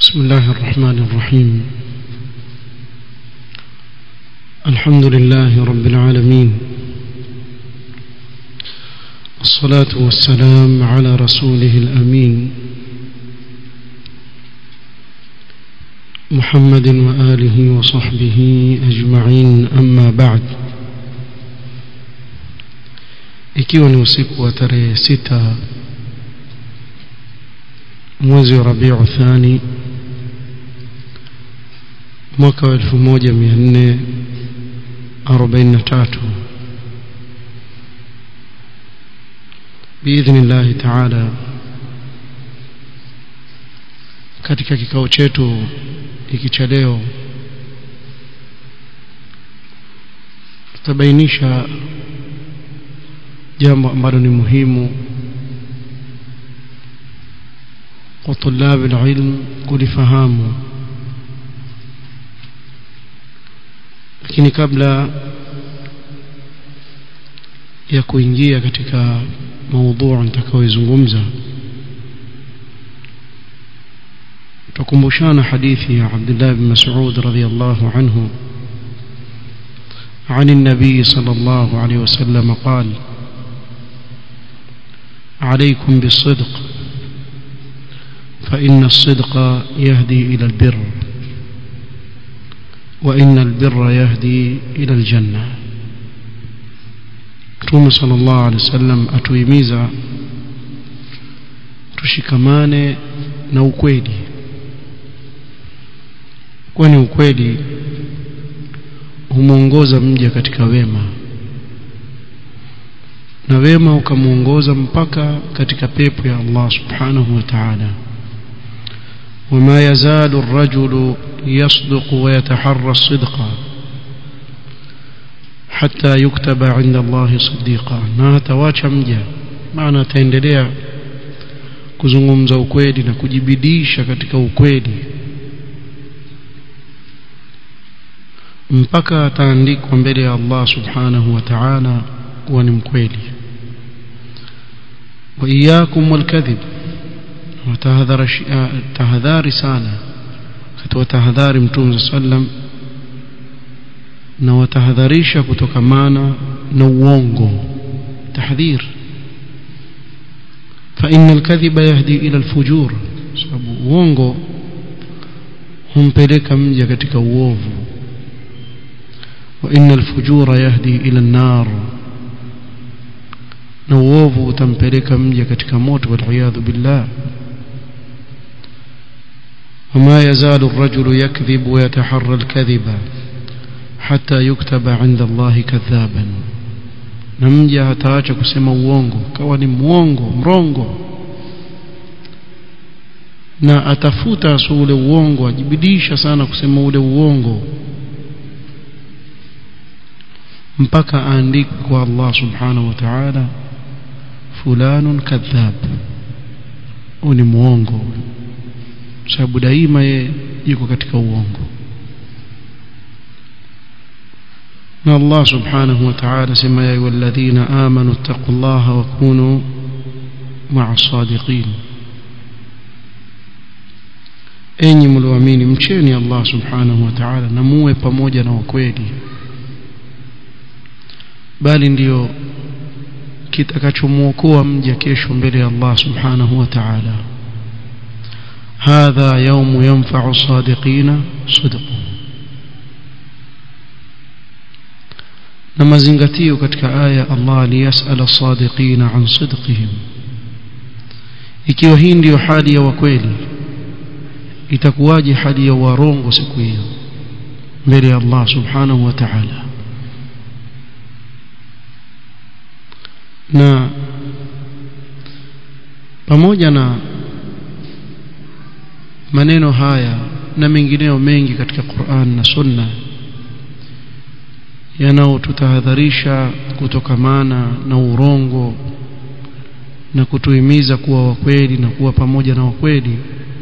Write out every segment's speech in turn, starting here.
بسم الله الرحمن الرحيم الحمد لله رب العالمين الصلاة والسلام على رسوله الأمين محمد وآله وصحبه أجمعين أما بعد ikiwa ni usiku wa tarehe sita mwezi wa rabiu thani mwaka wa elfu moja mia nne arobaini na tatu biidhni llahi taala katika kikao chetu hiki cha leo tutabainisha jambo ambalo ni muhimu kwa tulabu ilmu kulifahamu lakini kabla ya kuingia katika maudhui nitakayoizungumza tukumbushana hadithi ya Abdullah bin Mas'ud radhiyallahu anhu عن النبي صلى الله عليه وسلم قال عليكم بالصدق فإن الصدق يهدي إلى البر وإن البر يهدي إلى الجنة Mtume sallallahu alaihi wasallam atuhimiza tushikamane na ukweli, kwani ukweli humwongoza mja katika wema na wema ukamwongoza mpaka katika pepo ya Allah subhanahu wa ta'ala. وما يزال الرجل يصدق ويتحرى الصدق حتى يكتب عند الله صديقا na hatawacha mja maana ataendelea kuzungumza ukweli na kujibidisha katika ukweli mpaka ataandikwa mbele ya Allah subhanahu wa ta'ala kuwa ni mkweli wa iyyakum walkadhib watahadhari sana katika tahadhari mtume sallam na watahadharisha kutokamana na uongo tahdhir فإن الكذب يهدي إلى الفجور sababu uongo humpeleka mja katika uovu وإن الفجور يهدي إلى النار na uovu utampeleka mja katika moto waliyadhu billah وما يزال الرجل يكذب ويتحرى الكذب حتى يكتب عند الله كذابا na mja hataacha kusema uongo kawa ni mwongo mrongo na atafuta su ule uongo ajibidisha sana kusema ule uongo mpaka aandike kwa Allah subhanahu wa ta'ala fulanun kadhab huyu ni mwongo sababu daima ye yuko katika uongo na Allah subhanahu wa ta'ala sema ya ayyuhalladhina amanu taqullaha wa kunu ma'a sadiqin enyi mlioamini mcheni Allah subhanahu wa ta'ala na muwe pamoja na wakweli bali ndiyo kitakachomwokoa mja kesho mbele ya Allah subhanahu wa ta'ala هذا يوم ينفع الصادقين صدقهم na mazingatio katika aya Allah liyasala sadiqina an sidqihim ikiwa hii ndiyo hali ya wakweli itakuwaje hali ya warongo siku hiyo mbele ya Allah subhanahu wa ta'ala na pamoja na maneno haya na mengineyo mengi katika Qur'an na Sunna yanaotutahadharisha kutokamana na urongo na kutuhimiza kuwa wakweli na kuwa pamoja na wakweli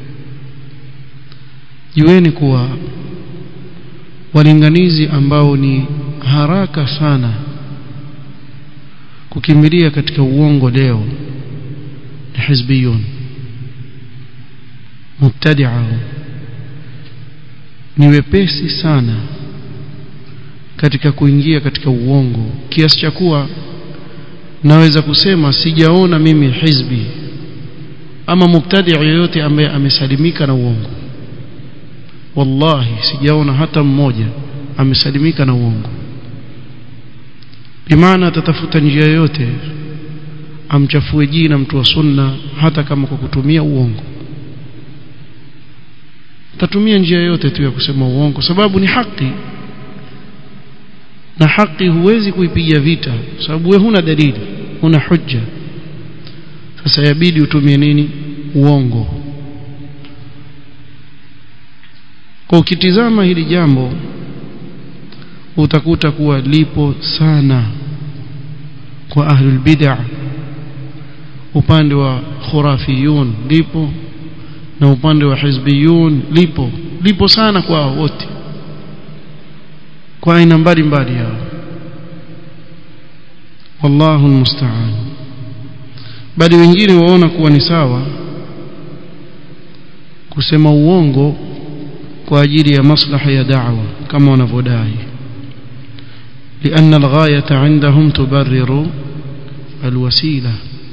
jueni kuwa walinganizi ambao ni haraka sana kukimbilia katika uongo leo ni hizbiyun mubtadi'a ni wepesi sana katika kuingia katika uongo kiasi cha kuwa naweza kusema sijaona mimi hizbi ama mubtadi yoyote ambaye amesalimika na uongo wallahi sijaona hata mmoja amesalimika na uongo bimaana atatafuta njia yoyote amchafue jina mtu wa sunna hata kama kwa kutumia uongo tatumia njia yoyote tu ya kusema uongo sababu ni haki na haki huwezi kuipiga vita sababu wewe huna dalili huna hujja sasa yabidi utumie nini uongo kwa ukitizama hili jambo utakuta kuwa lipo sana kwa ahlul bid'ah upande wa khurafiyun lipo na upande wa hizbiyun lipo lipo sana kwa wote kwa aina mbalimbali yao wallahu almusta'an bali wengine waona kuwa ni sawa kusema uongo kwa ajili ya maslaha ya da'wa kama wanavyodai لأن الغاية عندهم تبرر الوسيلة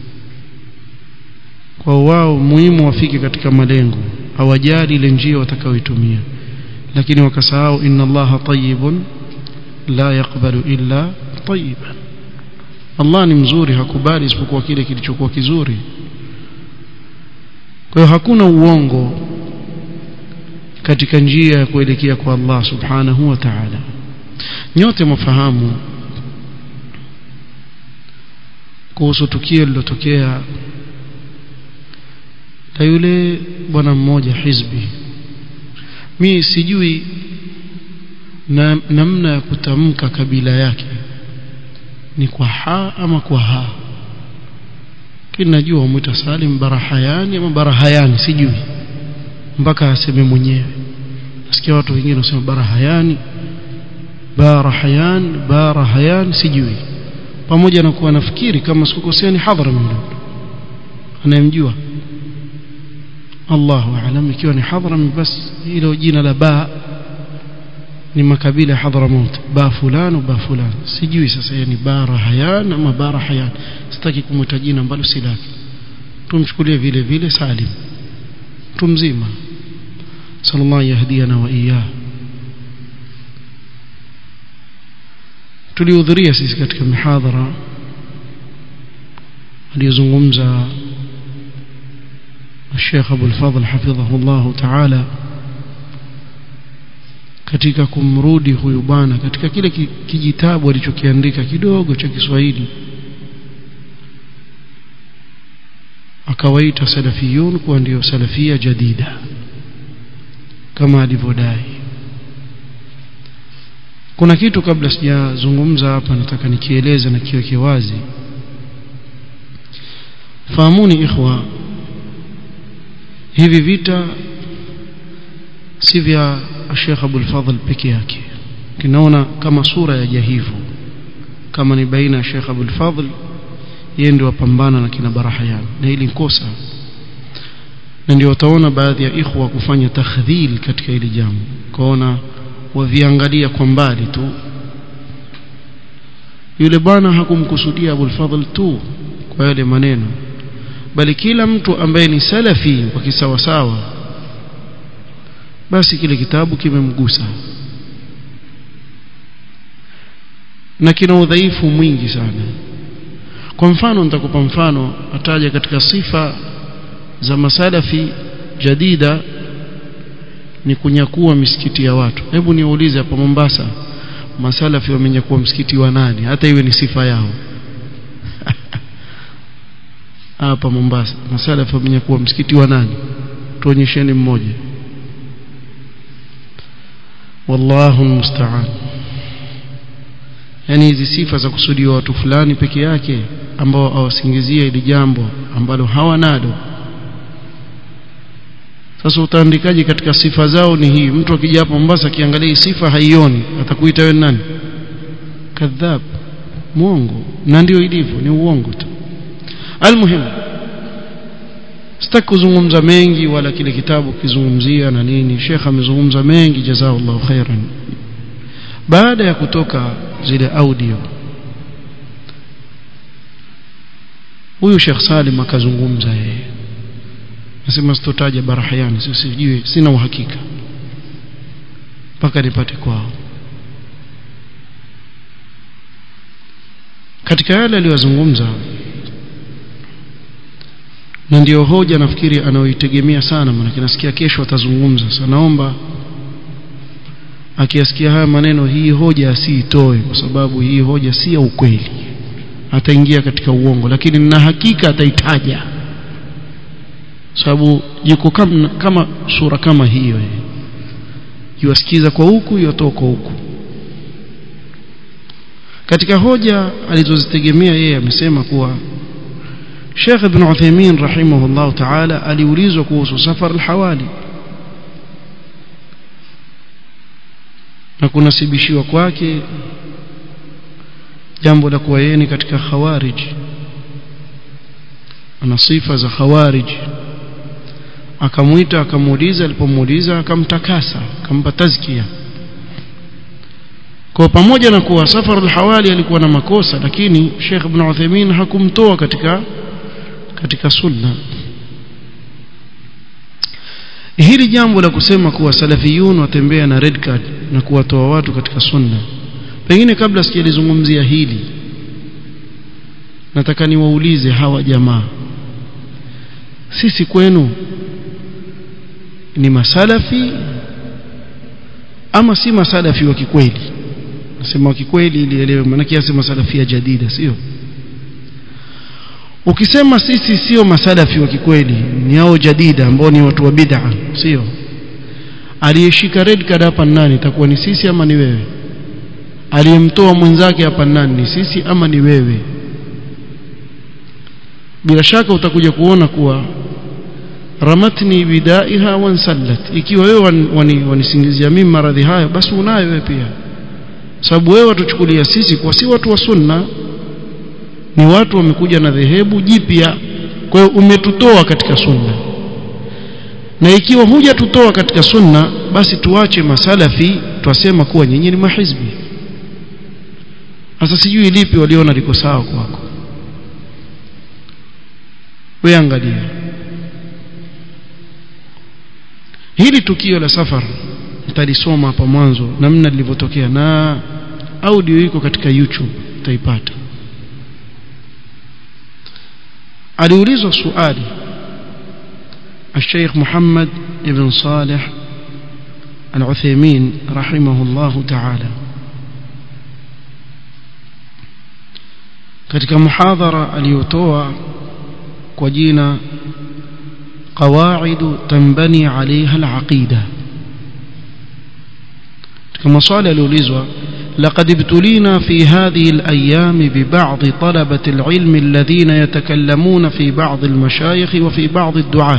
kwa wao muhimu wafike katika malengo hawajali ile njia watakayoitumia lakini wakasahau inna allaha tayyibun la yaqbalu illa tayyiban Allah ni mzuri hakubali isipokuwa kile kilichokuwa kizuri kwa hiyo hakuna uongo katika njia ya kuelekea kwa Allah subhanahu wa ta'ala nyote mfahamu kuhusu tukio lilotokea na yule bwana mmoja hizbi mi sijui na namna ya kutamka kabila yake ni kwa ha ama kwa ha kini najua wamwita Salim Barahayani ama Barahayani sijui mpaka aseme mwenyewe nasikia watu wengine wanasema Barahayani Barahayan Barahayan sijui pamoja na kuwa nafikiri kama sikukosea ni Hadhrami anayemjua Allahu aalam ikiwa ni Hadhrami basi hilo jina la ba ni makabila Hadramaut ba fulani ba fulani sijui sasa yani Barahayan ama Barahayan sitaki kumwita jina ambalo si lake tumchukulie vile vile Salim mtu mzima sallallahu yahdiana wa iyyah tulihudhuria sisi katika mihadhara aliyozungumza الشيخ أبو الفضل حفظه الله تعالى katika kumrudi huyu bwana katika kile kijitabu alichokiandika kidogo cha Kiswahili akawaita salafiyun kuwa ndio salafia jadida kama alivyodai kuna kitu kabla sijazungumza hapa nataka nikieleze na kiweke wazi fahamuni ikhwa hivi vita si vya Sheikh Abdul Fadhl peke yake kinaona kama sura ya jahivu kama ni baina ya Sheikh Abdul Fadhl yeye ndio wapambana na kina Barahayan na hili kosa na ndio utaona baadhi ya ikhwa kufanya takhdhil katika hili jambo kuona waviangalia kwa mbali tu yule bwana hakumkusudia Abul Fadhl tu kwa yale maneno bali kila mtu ambaye ni salafi wa kisawasawa basi kile kitabu kimemgusa na kina udhaifu mwingi sana kwa mfano nitakupa mfano ataja katika sifa za masalafi jadida ni kunyakua misikiti ya watu hebu niulize hapa Mombasa masalafi wamenyakua msikiti wa nani hata iwe ni sifa yao hapa Mombasa masalafi wamenyakua msikiti wa nani tuonyesheni mmoja wallahu musta'an yani hizi sifa za kusudiwa watu fulani peke yake ambao awasingizie ili jambo ambalo hawanalo sasa utaandikaje katika sifa zao ni hii mtu akija hapa Mombasa akiangalia hii sifa haioni atakuita wewe nani kadhab muongo na ndio ilivyo ni uongo tu almuhimu sitaki kuzungumza mengi wala kile kitabu kizungumzia na nini Sheikh amezungumza mengi jazakallahu khairan baada ya kutoka zile audio huyu Sheikh Salim akazungumza yeye nasema sitotaja barahayani sijui sina uhakika mpaka nipate kwao katika yale aliyozungumza na ndio hoja nafikiri anaoitegemea sana maana nasikia kesho atazungumza sasa naomba akiasikia haya maneno hii hoja asiitoe kwa sababu hii hoja si ya ukweli ataingia katika uongo lakini na hakika ataitaja sababu yuko kama, kama sura kama hiyo yuasikiza kwa huku yotoka huku katika hoja alizozitegemea yeye amesema kuwa Sheikh Ibn Uthaymeen rahimahullah ta'ala aliulizwa kuhusu safar al-hawali na kunasibishiwa kwake jambo la kuwa yeye ni katika khawarij ana sifa za khawarij akamuita akamuuliza alipomuuliza akamtakasa akampa tazkia kwa pamoja na kuwa safar al-hawali alikuwa na makosa lakini Sheikh Ibn Uthaymeen hakumtoa katika katika sunna hili jambo la kusema kuwa salafiyun watembea na red card na kuwatoa watu katika sunna pengine kabla sijalizungumzia hili nataka niwaulize hawa jamaa sisi kwenu ni masalafi ama si masalafi wa kikweli nasema wa kikweli ili elewe maana kiasi masalafi ya jadida sio ukisema sisi sio masalafi wa kikweli ni hao jadida ambao ni watu wa bid'a sio aliyeshika red card hapa nani itakuwa ni sisi ama ni wewe aliyemtoa mwenzake hapa nani ni sisi ama ni wewe bila shaka utakuja kuona kuwa ramatni bidaiha wansallat ikiwa wewe wanisingizia mimi maradhi hayo basi unayo wewe pia sababu wewe watuchukulia sisi kwa si watu wa sunna ni watu wamekuja na dhehebu jipya kwa hiyo umetutoa katika sunna na ikiwa hujatutoa katika sunna basi tuache masalafi twasema kuwa nyinyi ni mahizbi sasa sijui lipi waliona liko sawa kwako wewe angalia hili tukio la safar nitalisoma hapa mwanzo namna lilivyotokea na audio iko katika YouTube utaipata aliulizwa swali الشيخ محمد بن صالح العثيمين رحمه الله تعالى katika muhadhara aliyotoa kwa jina قواعد تنبني عليها العقيدة كما صال الأوليزوا لقد ابتلينا في هذه الأيام ببعض طلبة العلم الذين يتكلمون في بعض المشايخ وفي بعض الدعاة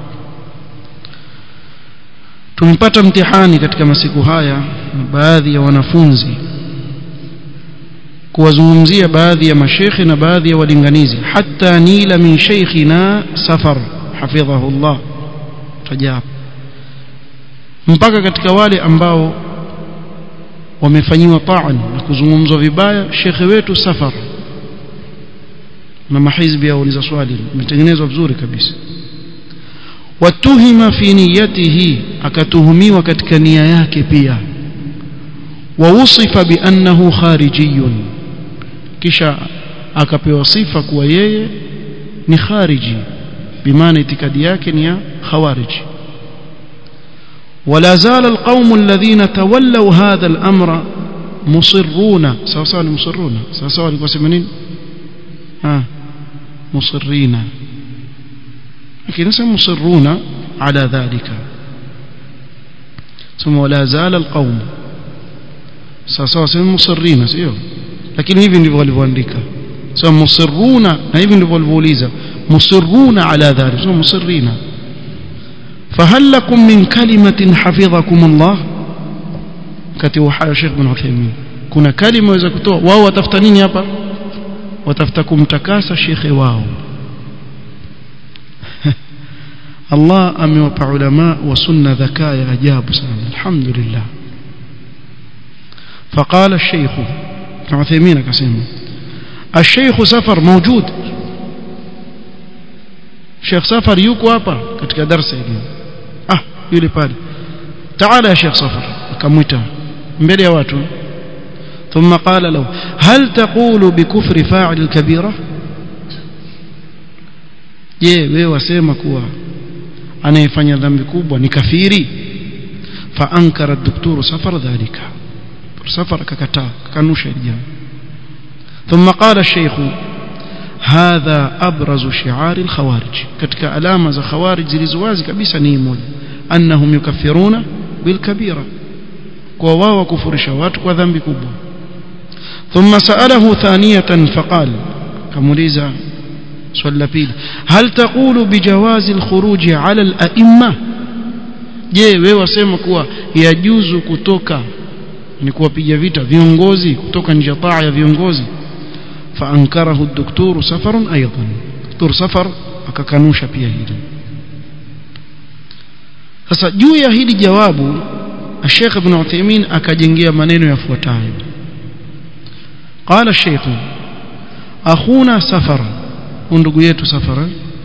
tumpata mtihani katika masiku haya baadhi ya wanafunzi kuwazungumzia baadhi ya mashekhe na baadhi ya walinganizi hata nila min sheikhina safar hafidhahu Allah tajab mpaka katika wale ambao wamefanyiwa taan na kuzungumzwa vibaya shekhe wetu safar na mahizbi auliza swali imetengenezwa vizuri kabisa watuhima fi niyatihi akatuhumiwa katika nia yake pia wausifa biannahu kharijiyun kisha akapewa sifa kuwa yeye ni khariji bimaana itikadi yake ni ya khawarij ولا زال القوم الذين تولوا هذا الأمر مصرون سواء سواء مصرون سواء سواء لكم سمنين آه مصرين لكن نسمى مصرون على ذلك ثم ولا زال القوم سواء سواء مصرين سيو lakini hivi ndivyo walivyoandika sio musirruna na hivi ndivyo walivyouliza musirruna ala dhalik sio musirrina فهل لكم من كلمة حفظكم الله كتب حال الشيخ بن عثيمين كنا كلمة وإذا كتوا واو وتفتنين يابا وتفتكم تكاسى الشيخ واو Allah amewapa ulama wa sunna dhakaa ya ajabu sana alhamdulillah فقال الشيخ ابن عثيمين كسيم الشيخ سفر موجود شيخ سفر yuko hapa katika darasa hili ah yule pale تعال يا شيخ سفر akamwita mbele ya watu ثم قال له هل تقول بكفر فاعل الكبيره je wewe wasema kuwa anayefanya dhambi kubwa ni kafiri fa ankara daktari safar dhalika safar akakataa kanusha jambo ثم قال الشيخ هذا ابرز شعار الخوارج katika alama za khawarij zilizowazi kabisa ni moja annahum yukaffiruna bilkabira kwa wao kufurisha watu kwa dhambi kubwa ثم سأله ثانية فقال كموليزا swali la pili hal taqulu bijawazi alkhuruj ala al-a'imma je wewe wasema kuwa yajuzu kutoka ni kuwapiga vita viongozi kutoka nje taa ya viongozi faankarahu ad-doktor safarun aidan doktor safar akakanusha pia hili sasa juu ya hili jawabu Sheikh Ibn Uthaymeen akajengea maneno yafuatayo قال الشيخ أخونا سفر ndugu yetu safara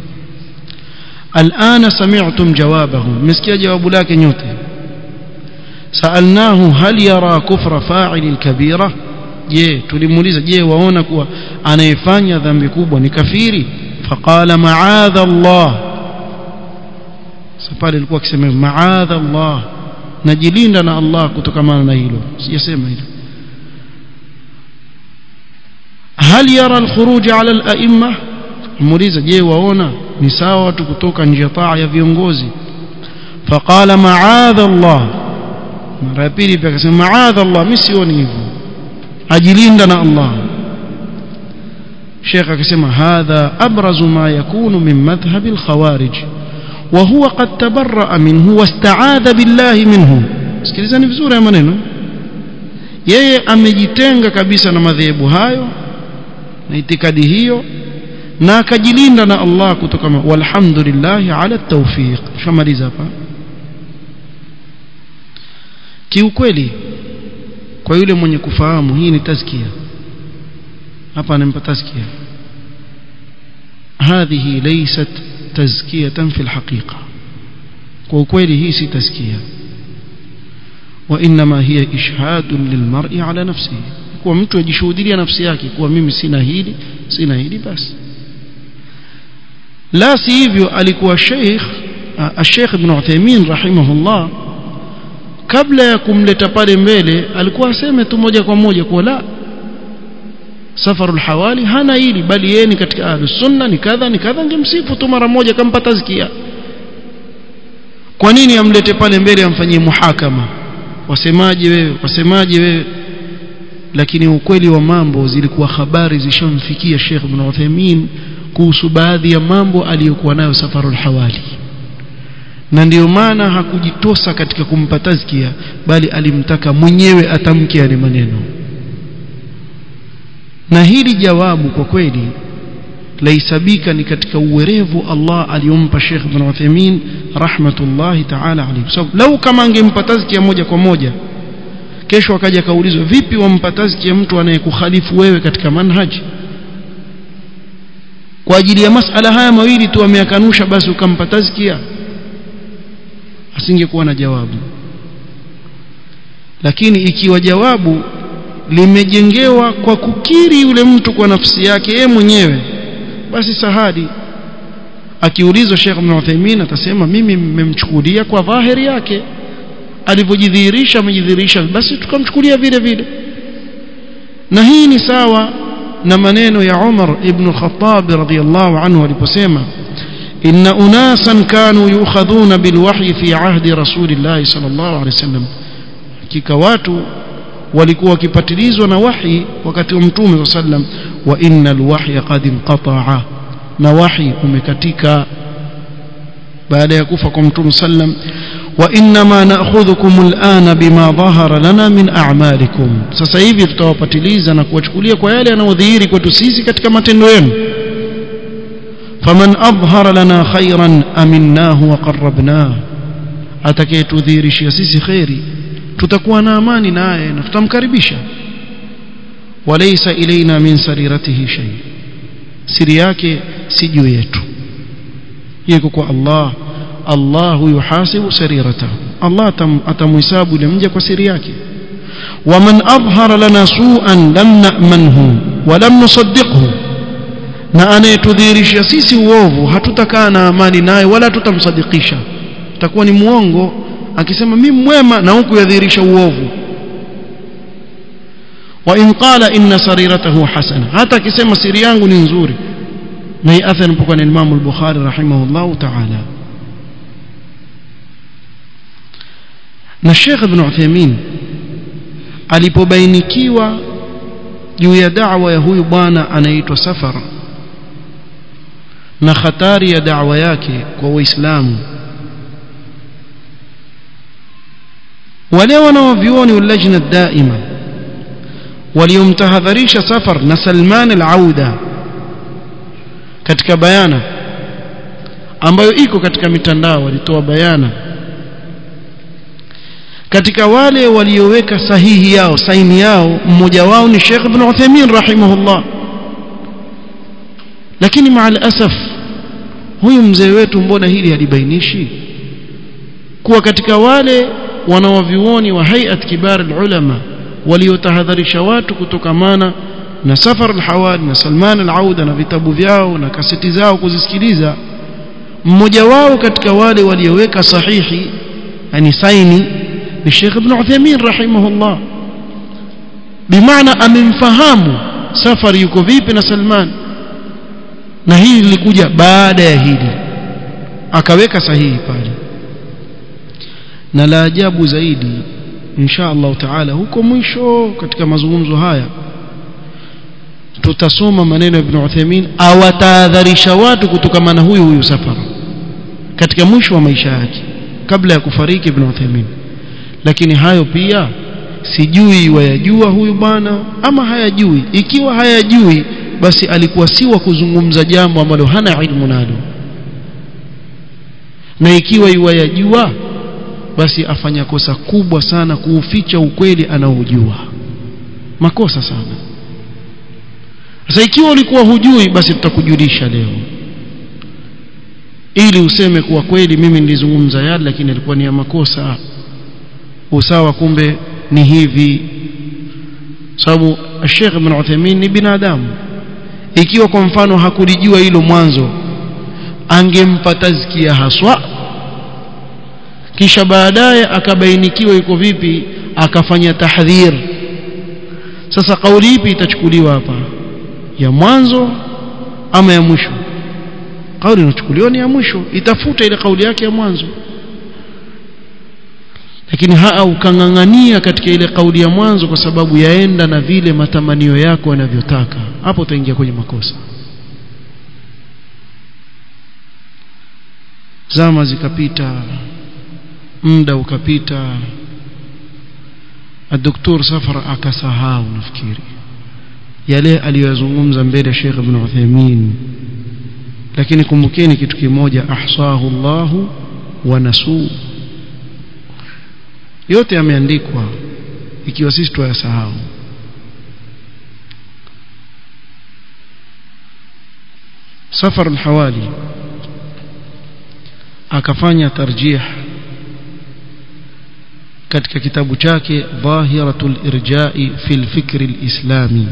الآن سمعتم جوابه مسكي جواب لك نيوتي سألناه هل يرى كفر فاعل الكبيرة je tulimuuliza je waona kuwa anayefanya dhambi kubwa ni kafiri faqala ma'adha Allah safari ilikuwa akisema ma'adha Allah najilinda na Allah kutokana na hilo sijasema hilo hal yara al-khuruj ala al-a'imma muuliza je waona ni sawa watu kutoka nje taa ya viongozi faqala ma'adha Allah mara ya pili pia akasema ma'adha Allah mimi sioni hivyo ajilinda na Allah Sheikh akasema hadha abrazu ma yakunu min madhhab al-khawarij wa huwa qad tabarra'a minhu wasta'adha billahi minhu sikilizani vizuri maneno yeye amejitenga kabisa na madhehebu hayo na itikadi hiyo na akajilinda na Allah kutoka walhamdulillah ala tawfiq shamaliza hapa kiukweli kwa yule mwenye kufahamu hii ni tazkia hapa anampa tazkia هذه ليست تزكية في الحقيقة وكويلي هي سي تزكية وإنما هي إشهاد للمرء على نفسه kuwa mtu ajishuhudia nafsi yake kuwa mimi sina hili sina hili basi la si hivyo alikuwa Sheikh Sheikh Ibn Uthaymeen rahimahullah kabla ya kumleta pale mbele alikuwa aseme tu moja kwa moja kuwa la safarul hawali hana hili bali yeye ni katika ahlus sunna ni kadha ni kadha ngemsifu tu mara moja kampa tazkia kwa nini amlete pale mbele amfanyie muhakama wasemaje wewe wasemaje wewe lakini ukweli wa mambo zilikuwa habari zishamfikia Sheikh Ibn Uthaymeen kuhusu baadhi ya mambo aliyokuwa nayo safarul hawali na ndiyo maana hakujitosa katika kumpa tazkia bali alimtaka mwenyewe atamke yale maneno na hili jawabu kwa kweli laisabika ni katika uwerevu Allah aliyompa Sheikh Ibn Uthaymeen rahmatullahi ta'ala alayhi sababu lau kama angempa tazkia moja kwa moja kesho akaja kaulizwa vipi wampa tazkia mtu anayekukhalifu wewe katika manhaji kwa ajili ya masala haya mawili tu ameyakanusha basi ukampa tazkia asingekuwa na jawabu lakini ikiwa jawabu limejengewa kwa kukiri yule mtu kwa nafsi yake yeye mwenyewe basi sahadi akiulizwa Sheikh Ibn Uthaymeen atasema mimi mmemchukulia kwa dhahiri yake alivyojidhihirisha amejidhihirisha basi tukamchukulia vile vile na hii ni sawa na maneno ya Umar ibn Khattab radhiyallahu anhu aliposema inna unasan kanu yukhadhuna bilwahyi fi ahdi rasulillah sallallahu alaihi wasallam hakika watu walikuwa wakipatilizwa na wahi wakati wa mtume sallam wa innal wahya qad inqata'a na wahi umekatika baada ya kufa kwa mtume sallam wa inma na'khudhukum al'ana bima dhahara lana min a'malikum sasa hivi tutawapatiliza na kuwachukulia kwa yale yanayodhihiri kwetu sisi katika matendo yenu faman adhhara lana khairan aminnahu wa qarrabnahu atakayetudhihirishia sisi khairi tutakuwa na amani naye na tutamkaribisha walaysa ilaina min sariratihi shay siri yake si juu yetu yiko kwa Allah Allah yuhasibu sariratahu Allah atamhesabu yule mja kwa siri yake waman adhhara lana su'an lam na'manhu wa lam nusaddiqhu na anayetudhihirishia sisi uovu hatutakaa na amani naye wala tutamsadikisha takuwa ni muongo akisema mimi mwema na huku yadhihirisha uovu wa in qala inna sariratahu hasana hata akisema siri yangu ni nzuri na hii athari mpokana na Imam al-Bukhari rahimahullah ta'ala na Sheikh Ibn Uthaymeen alipobainikiwa juu ya da'wa ya huyu bwana anaitwa Safar na hatari ya da'wa yake kwa Waislamu wale wanaovioni walajna daima waliomtahadharisha Safar na Salman al-Auda katika bayana ambayo iko katika mitandao walitoa bayana katika wale walioweka sahihi yao saini yao mmoja wao ni Sheikh Ibn Uthaymeen rahimahullah lakini maal asaf huyu mzee wetu mbona hili halibainishi kuwa katika wale wanawavioni wa hayat kibar ulama waliotahadharisha watu kutokamana na safar al-hawali na Salman al-Auda na vitabu vyao na kaseti zao kuzisikiliza mmoja wao katika wale walioweka sahihi yani saini ni Sheikh Ibn Uthaymeen rahimahullah bimaana amemfahamu safari yuko vipi na Salman na hili lilikuja baada ya hili akaweka sahihi pale na la ajabu zaidi insha Allah taala huko mwisho katika mazungumzo haya tutasoma maneno ya Ibn Uthaymeen awatahadharisha watu kutokana na huyu huyu safara katika mwisho wa maisha yake kabla ya kufariki Ibn Uthaymeen lakini hayo pia sijui wayajua huyu bwana ama hayajui ikiwa hayajui basi alikuwa si wa kuzungumza jambo ambalo hana ilmu nalo na ikiwa iwayajua basi afanya kosa kubwa sana kuuficha ukweli anaojua makosa sana sasa ikiwa ulikuwa hujui basi tutakujulisha leo ili useme kuwa kweli mimi nilizungumza yale lakini ilikuwa ni ya makosa usawa kumbe ni hivi sababu Sheikh Ibn Uthaymeen ni binadamu ikiwa kwa mfano hakulijua hilo mwanzo angempa tazkia haswa kisha baadaye akabainikiwa yuko vipi akafanya tahdhir sasa kauli ipi itachukuliwa hapa ya mwanzo ama ya mwisho kauli inachukuliwa ni ya mwisho itafuta ile kauli yake ya mwanzo lakini haa ukang'ang'ania katika ile kauli ya mwanzo kwa sababu yaenda na vile matamanio yako yanavyotaka hapo utaingia kwenye makosa zama zikapita muda ukapita الدكتور سفر akasahau nafikiri yale aliyozungumza mbele ya Sheikh Ibn Uthaymeen lakini kumbukeni kitu kimoja ahsahu Allahu wa nasu yote yameandikwa ikiwa sisi tuyasahau safar al-hawali akafanya tarjih katika kitabu chake dhahiratul irja'i fil fikri al-islami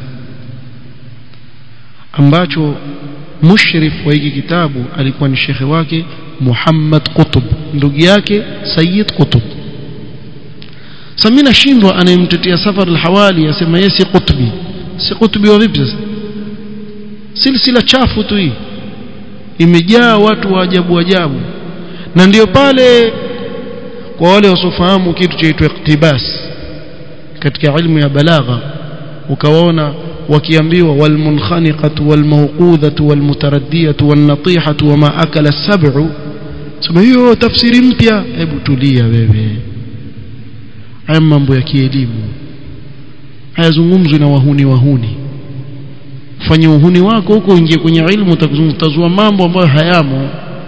ambacho mushrif wa hiki kitabu alikuwa ni shekhe wake Muhammad Qutb ndugu yake Sayyid Qutb samina shindwa anayemtetea safar al-hawali asema yeye si Qutbi si Qutbi wa vipi sasa silsila chafu tu hii imejaa watu wa ajabu ajabu na ndio pale kwa wale wasofahamu kitu chaitwa iktibas katika ilmu ya balagha ukawaona wakiambiwa walmunkhaniqatu walmawqudhatu walmutaraddiyatu wannatihatu wama akala as-sab'u sema hiyo tafsiri mpya hebu tulia wewe haya mambo ya kielimu hayazungumzwi na wahuni wahuni fanye uhuni wako huko ingie kwenye ilmu utazua mambo ambayo hayamo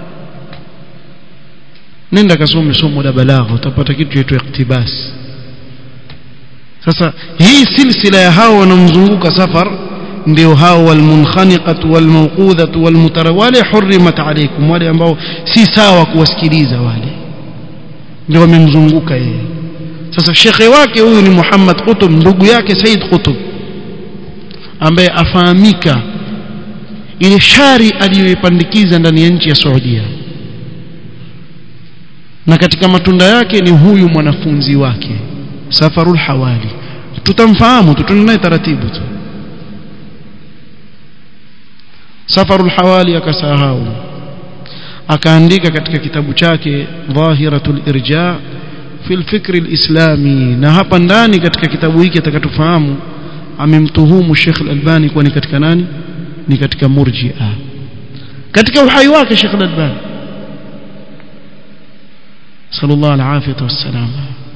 nenda kasome somo la balagha utapata kitu chaitwa iktibas sasa hii silsila ya hao wanaomzunguka safar ndio hao walmunkhaniqatu walmawqudhatu walmutara wale hurimat alaykum wale ambao si sawa kuwasikiliza wale ndio wamemzunguka yeye sasa shekhe wake huyu ni Muhammad Qutb ndugu yake Said Qutb ambaye afahamika ile shari aliyoipandikiza ndani ya nchi ya Saudia na katika matunda yake ni huyu mwanafunzi wake Safarul Hawali tutamfahamu tu tunaye taratibu tu Safarul Hawali akasahau akaandika katika kitabu chake Dhahiratul Irja fi al-fikr al-islami na hapa ndani katika kitabu hiki atakatufahamu amemtuhumu Sheikh Al-Albani kuwa ni katika nani ni katika murji'a katika uhai wake Sheikh Al-Albani sallallahu alaihi wasallam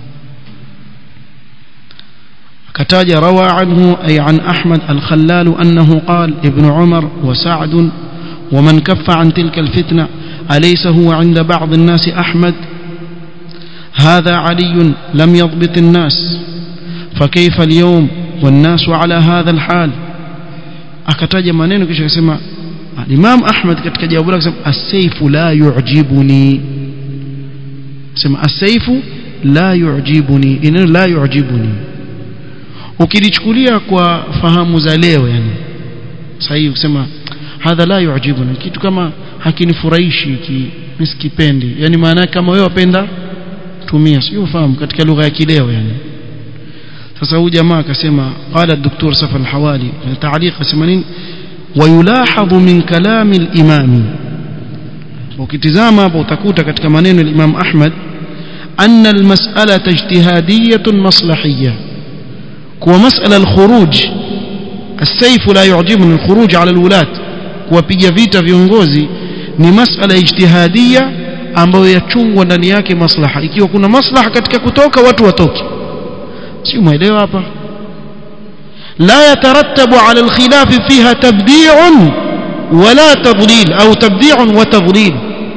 كتاج روى عنه أي عن أحمد الخلال أنه قال ابن عمر وسعد ومن كف عن تلك الفتنة أليس هو عند بعض الناس أحمد هذا علي لم يضبط الناس فكيف اليوم والناس على هذا الحال akataja maneno kisha akasema Imam Ahmad katika jawabu lake akasema as-sayfu la yu'jibuni sema as-sayfu la yu'jibuni ineno la yu'jibuni ukilichukulia kwa fahamu za leo yani sahihi kusema hadha la yu'jibuni kitu kama hakinifurahishi ki misikipendi yani maana kama wewe wapenda tumia sio fahamu katika lugha ya kileo yani sasa huyu jamaa akasema qala الدكتور سفر الحوالي تعليق akasema nini ويلاحظ من كلام الامام ukitizama hapo utakuta katika maneno ya Imam Ahmad أن المسألة اجتهادية مصلحية كوا مسألة الخروج السيف لا يعجبني الخروج على الولاة kuwapiga vita viongozi ni masala ijtihadia ambayo yachungwa ndani yake maslaha ikiwa kuna maslaha katika kutoka watu watoke si umeelewa hapa la yatarattabu ala alkhilaf fiha tabdi'un wala tadlil au tabdi'un wa tadlil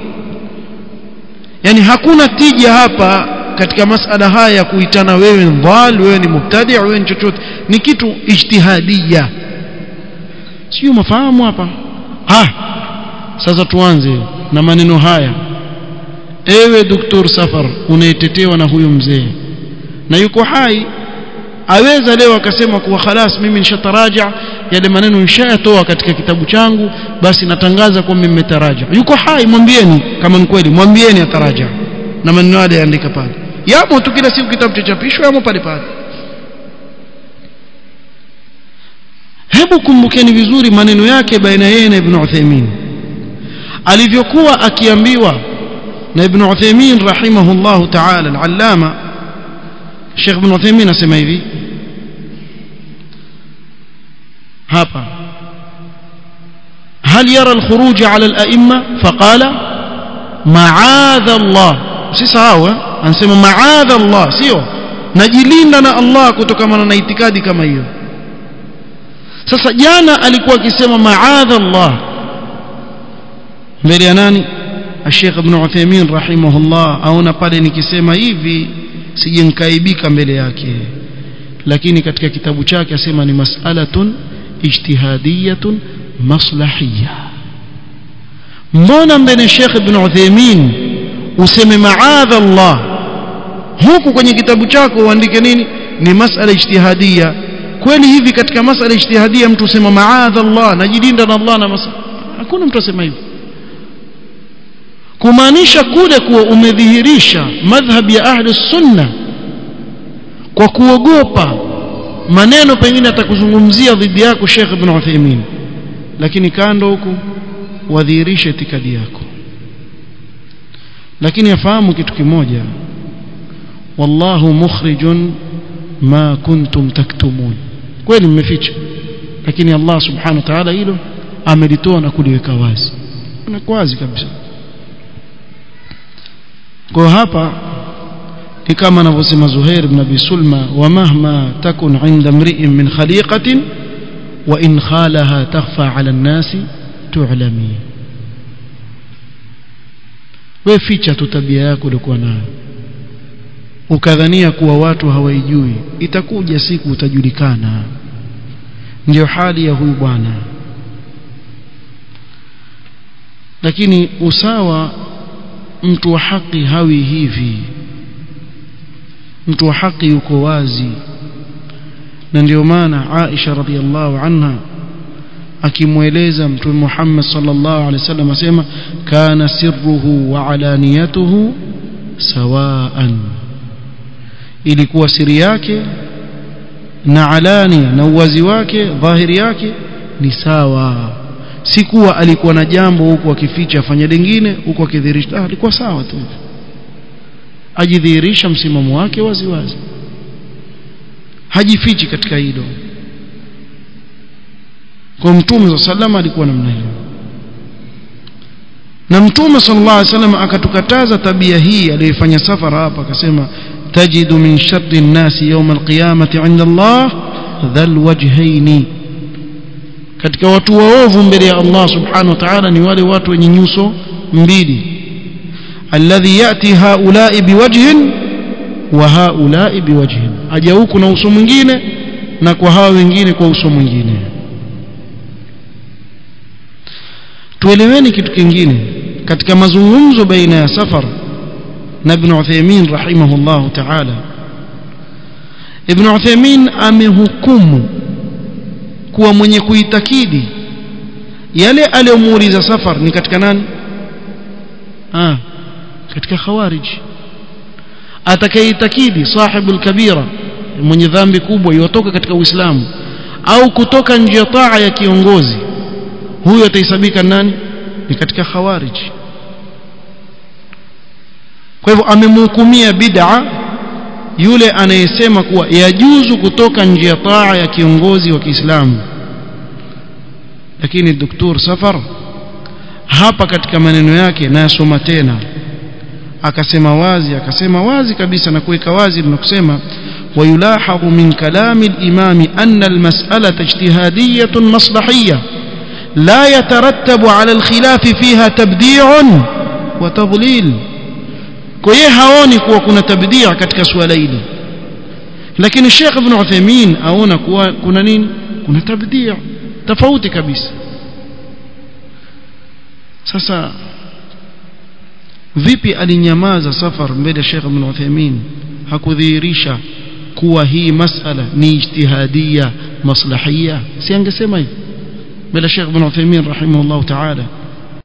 yani hakuna tija hapa katika masala haya ya kuitana wewe ni dhal wewe ni mubtadi wewe ni chochote ni kitu ijtihadia sio mafahamu hapa ah sasa tuanze na maneno haya ewe doktor safar unayetetewa na huyu mzee na yuko hai aweza leo akasema kuwa khalas mimi nishataraja yale maneno nishayatoa katika kitabu changu basi natangaza kwamba nimetaraja yuko hai mwambieni kama ni kweli mwambieni ataraja na maneno yale yaandika pale yamo tu kila siku kitabu chachapishwa yamo pale pale hebu kumbukeni vizuri maneno yake baina yeye na Ibn Uthaymeen alivyokuwa akiambiwa na Ibn Uthaymeen rahimahullahu ta'ala al-allama Sheikh Ibn Uthaymeen asema hivi hapa هل يرى الخروج على الأئمة فقال معاذ الله usisahau anasema maadha Allah sio najilinda na Allah kutokana na itikadi kama hiyo sasa jana alikuwa akisema maadha Allah mbele ya nani Sheikh Ibn Uthaymeen rahimahullah aona pale nikisema hivi sije nkaibika mbele yake lakini katika kitabu chake asema ni mas'alatun ijtihadiyatun maslahiyya mbona mbele Sheikh Ibn Uthaymeen useme maadha Allah huku kwenye kitabu chako uandike nini ni masala ijtihadia kweli hivi katika masala ijtihadia mtu usema maadha Allah najilinda na Allah na masala hakuna mtu asema hivyo kumaanisha kule kuwa umedhihirisha madhhab ya ahli sunna kwa kuogopa maneno pengine atakuzungumzia dhidi yako Sheikh Ibn Uthaymeen lakini kando huku wadhihirishe itikadi yako lakini afahamu kitu kimoja wallahu mukhrijun ma kuntum taktumun kweli mmeficha lakini Allah subhanahu wa ta'ala hilo amelitoa na kuliweka wazi na wazi kabisa kwa hapa ni kama anavyosema Zuhair ibn Abi Sulma wa mahma takun 'inda mri'in min khaliqatin wa in khalaha takhfa ala nnasi tu'lami we ficha tu tabia yako ulikuwa nayo ukadhania kuwa watu hawaijui itakuja siku utajulikana ndio hali ya huyu bwana lakini usawa mtu wa haki hawi hivi mtu wa haki yuko wazi na ndio maana Aisha radhiallahu anha akimweleza mtume Muhammad sallallahu alaihi wasallam asema kana sirruhu wa alaniyatuhu sawaan ilikuwa siri yake na alania na uwazi wake dhahiri yake ni sawa si kuwa alikuwa na jambo huku akificha afanya lingine huku akidhihirisha ah, alikuwa sawa tu ajidhihirisha msimamo wake wazi wazi hajifichi katika hilo kwa mtume wa sallama alikuwa namna hiyo na mtume sallallahu alaihi wasallam akatukataza tabia hii aliyofanya safara hapa akasema tajidu min sharri an-nasi yawm al-qiyamati 'inda Allah dhal wajhaini katika watu waovu mbele ya Allah subhanahu wa ta'ala ni wale watu wenye nyuso mbili alladhi yati haula'i biwajhin wa haula'i biwajhin aja huku na uso mwingine na kwa hawa wengine kwa uso mwingine tueleweni kitu kingine katika mazungumzo baina ya safar na ibn Uthaymeen rahimahullahu ta'ala ibn Uthaymeen amehukumu kuwa mwenye kuitakidi yale aliyomuuliza safar ni katika nani ah katika khawarij atakayeitakidi sahibul kabira mwenye dhambi kubwa yotoka katika uislamu au kutoka nje ya taa ya kiongozi huyo atahesabika nani ni katika khawarij kwa hivyo amemhukumia bid'a yule anayesema kuwa yajuzu kutoka nje ya taa ya kiongozi wa Kiislamu lakini Dr. Safar hapa katika maneno yake nayasoma tena akasema wazi akasema wazi kabisa na kuweka wazi na kusema ويلاحظ من كلام الإمام أن المسألة اجتهادية مصلحية لا يترتب على الخلاف فيها تبديع وتضليل kwa yeye haoni kuwa kuna tabdia katika suala hili lakini Sheikh Ibn Uthaymeen aona kuwa kuna nini kuna tabdia tofauti kabisa sasa vipi alinyamaza safar mbele ya Sheikh Ibn Uthaymeen hakudhihirisha kuwa hii masala ni ijtihadia maslahia si angesema hivi mbele Sheikh Ibn Uthaymeen rahimahullah ta'ala